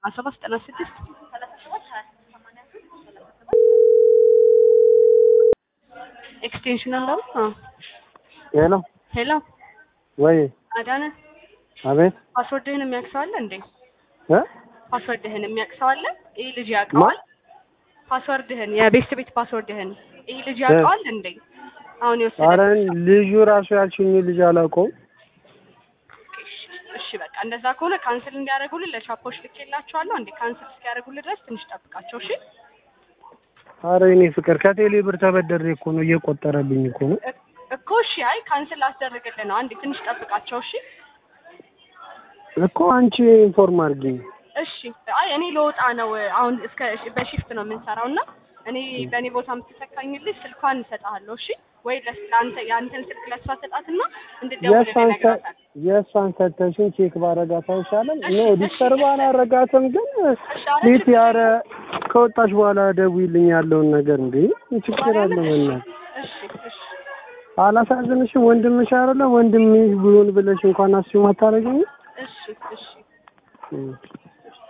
አስራ ሰባት ዘጠና ስድስት ኤክስቴንሽን አለው። አዎ ሄሎ ሄሎ ወይ አዳነ አቤት ፓስወርድህን የሚያውቅ ሰው አለ እንዴ? እ ፓስወርድህን የሚያውቅ ሰው አለ? ይህ ልጅ ያውቀዋል? ፓስወርድህን የቤት ቤት ፓስወርድህን ይህ ልጅ ያውቀዋል እንዴ? አሁን ኧረ የወሰደ ልጁ ራሱ ያልሽኝ ልጅ አላውቀውም። እሺ በቃ እንደዛ ከሆነ ካንስል እንዲያደርጉልህ ለቻፖች ልኬላቸዋለሁ። እንዴ ካንስል እስኪያደርጉልህ ድረስ ትንሽ ጠብቃቸው። እሺ ኧረ እኔ ፍቅር ከቴሌ ብር ተበደሬ እኮ ነው እየቆጠረብኝ እኮ ነው። እ- እኮ እሺ፣ አይ ካንስል ላስደርግልህ ነው። አንዴ ትንሽ ጠብቃቸው። እሺ እኮ አንቺ ኢንፎርም አድርጊኝ። እሺ አይ እኔ ለወጣ ነው አሁን እስከ በሺፍት ነው የምንሰራው እና እኔ በእኔ ቦታ የምትተካኝልሽ ስልኳን እሰጥሃለሁ። እሺ ወይ ለስ- ለአንተ የአንተን ስልክ ለሷ ሰጣትና እንድትደውልልህ የእሷን ሰ- እነግራታለሁ። የእሷን ሰተሽን ቼክ ባረጋት አይሻልም? እሺ፣ ኖ እሺ፣ ዲስተርብ እሺ። አላረጋትም፣ ግን እሺ፣ ኧረ ቤት ችግር ያረ የለውም። ከወጣሽ በኋላ ደውይልኝ ያለውን ነገር እንዴ ችግር አለ ማርያምን፣ በእናትህ እሺ እሺ አላሳዝንሽም? ወንድምሽ አይደለ ወንድምሽ ቢሆን ብለሽ እንኳን አስዩም አታረጊኝ? እሺ እሺ እም።